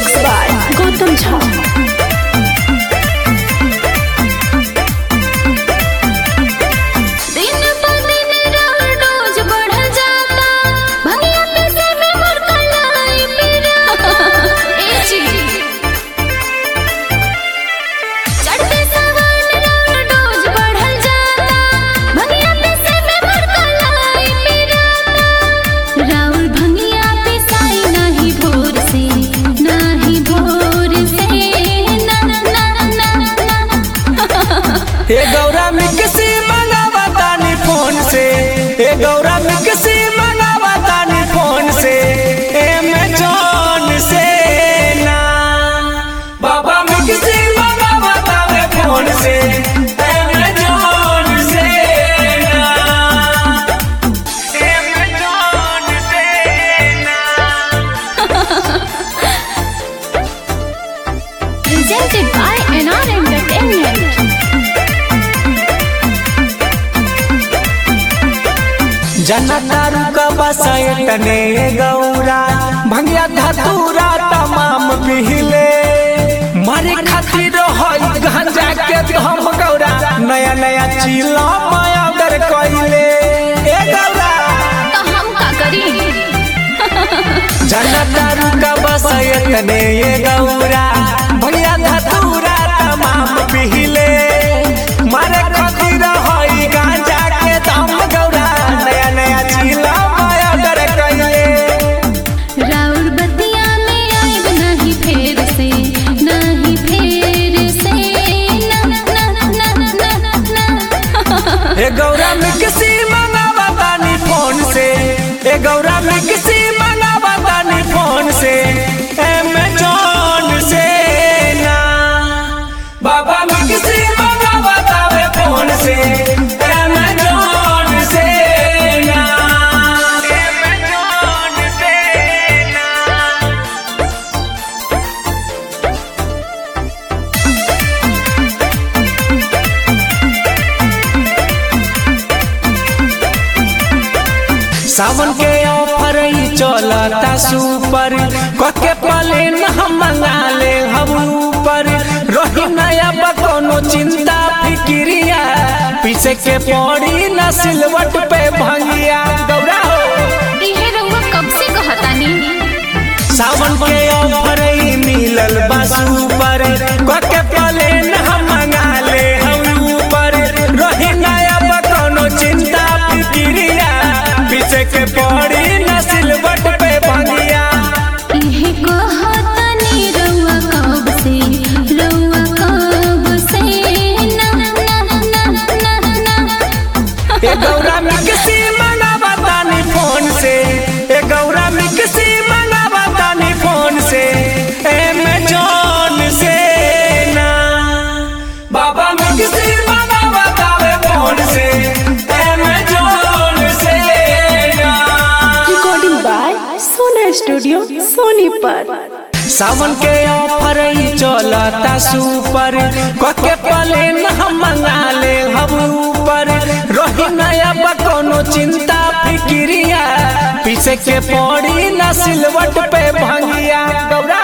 Mixed by Gautam Jha. दिन प दिन राउर डोज बढ़ जाता भंगिया पीसे में मोर कलाई पिराता ए जी चढ़ते सावन राउर डोज बढ़ जाता भंगिया पीसे में मोर कलाई पिराता राउर भंगिया पिसाई नाही भोर से नाही भोर से ना ना ना ना ए गौरा मिक्सी मंगावा तानी फोन से ए गौरा मिक्सी मंगावा तानी फोन से एमेजॉन से ना बाबा मिक्सी मंगावा तावे फोन से एमेजॉन से ना एमेजॉन से ना presented by NR Entertainment. जनतारू का बसयतने गौरा भंगिया धतूरा तमाम पिहिले मारे खातिर होई गांजा के हम गौरा नया नया चीला माया दर कइले ए गौरा तो हम का करी जनतारू का बसयतने गौरा भंगिया धतूरा तमाम पिहिले मारे खातिर होई गांजा के दम गौरा नया नया चीला माया दर कइले राउर बतिया में आइब नहीं फेर से नहीं फेर से ना ना ना ना ना ए गौरा में किसी मंगावा तानी फोन से ए गौरा में किसी मंगावा तानी फोन से एमेजॉन से ना बाबा में किसी मंगावा तावे फोन से एमेजॉन से ना एमेजॉन से ना सावन के ऑफर ही चलता सुपर कके पले न हम मंगा ले हम ऊपर रही नया बा कोनो चिंता फिक्रिया पीछे के पड़ी न सिलवट पे भंगिया गौरा हो इहे रउआ कब से कहतानी सावन के ऑफर ही मिलल बा सुपर कके पले न हम मंगा ले हम ऊपर रही नया बा कोनो चिंता फिक्रिया पीछे के पड़ी न सिलवट पे भंगिया इहे कहतानी रउआ कब से रउआ कब से ना ना ना ना ना ए गौरा में किसी मंगावा तानी फोन से ए गौरा में किसी मंगावा तानी फोन से एमेजॉन से ना बाबा में किसी मंगावा तावे फोन से एमेजॉन से ना Recording by Sona Studio, Sonipat. सावन के ऑफर ही चलता सुपर कके पले न हम मंगा ले हम ऊपर रही नया बा कोनो चिंता फिक्रिया पीछे के पड़ी न सिलवट पे भंगिया गौरा